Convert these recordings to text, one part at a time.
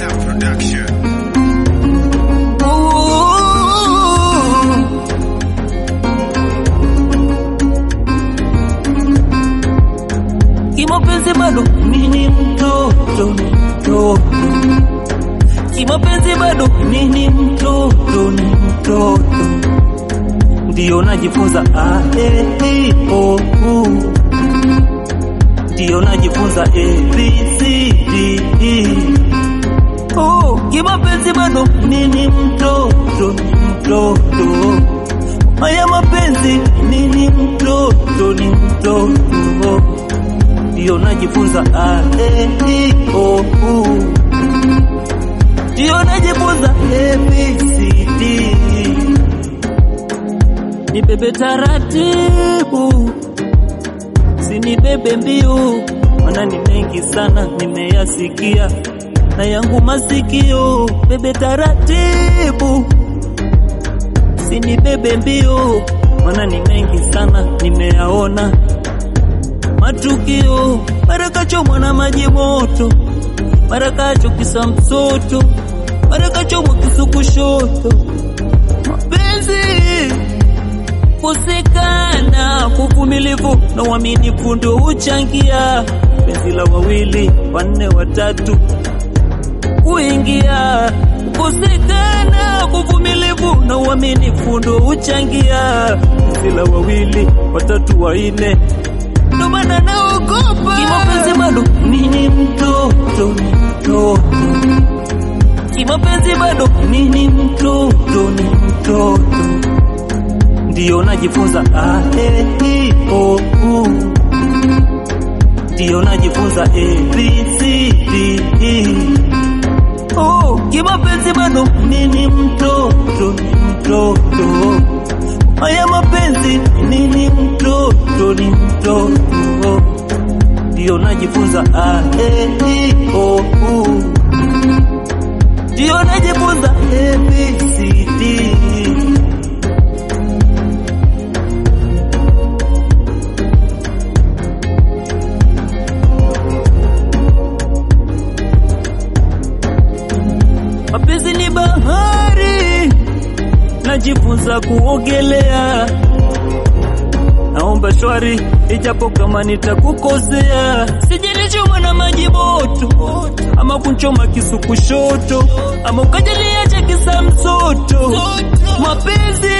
Kimapenzi bado mini mtoto mtoto, kimapenzi bado mini mtoto ni mtoto, ndio najifunza a e i o u, ndio najifunza a b c d e. Oh, kimapenzi bado mini mtoto ni mtoto, haya mapenzi mini mtoto ni mtoto ndio najifunza a e i o u, ndio najifunza a b c d. Nibebe taratibu, sinibebe mbio, maana ni mengi sana nimeyasikia na yangu masikio. Bebe taratibu, sinibebe mbio, maana ni mengi sana nimeyaona matukio mara kachomwa na maji moto, mara kachokisa msoto, mara kachomwa kisu kushoto. Mapenzi kusikana, kuvumilivu na uaminifu ndio huchangia penzi la wawili wanne watatu kuingia. Kusikana, kuvumilivu na uaminifu ndio huchangia penzi la wawili watatu wanne ndo maana naogopa kimapenzi bado mini mtoto ni mtoto kimapenzi bado mini mtoto ni mtoto ndio najifunza a e i o u ndio najifunza a b c d e oh kimapenzi bado mini mtoto ni mtoto haya mapenzi nini mtoto ni mtoto ndio najifunza a e i o u ndio najifunza a b c d mapenzi ni bahari najifunza kuogelea naomba shwari, ijapo kama nitakukosea, sijenichoma na maji moto, ama kunchoma kisu kushoto, ama ukajaliacha kisa msoto. Mapenzi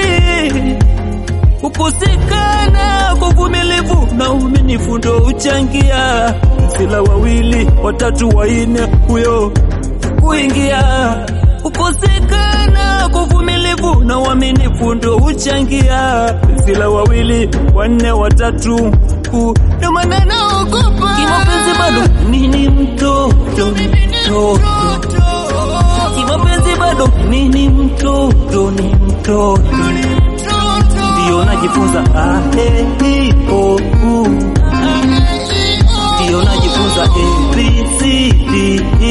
kukosekana kwa uvumilivu na uaminifu ndo uchangia sila wawili watatu wanne huyo kuingia kukosekana kwa uvumilivu na uaminifu ndo huchangia sila wawili wanne watatu ndio maana naogopa kimapenzi bado nini mtoto mtoto kimapenzi bado nini mtoto ni mtoto ndio najifunza a e i o u ndio najifunza a b c d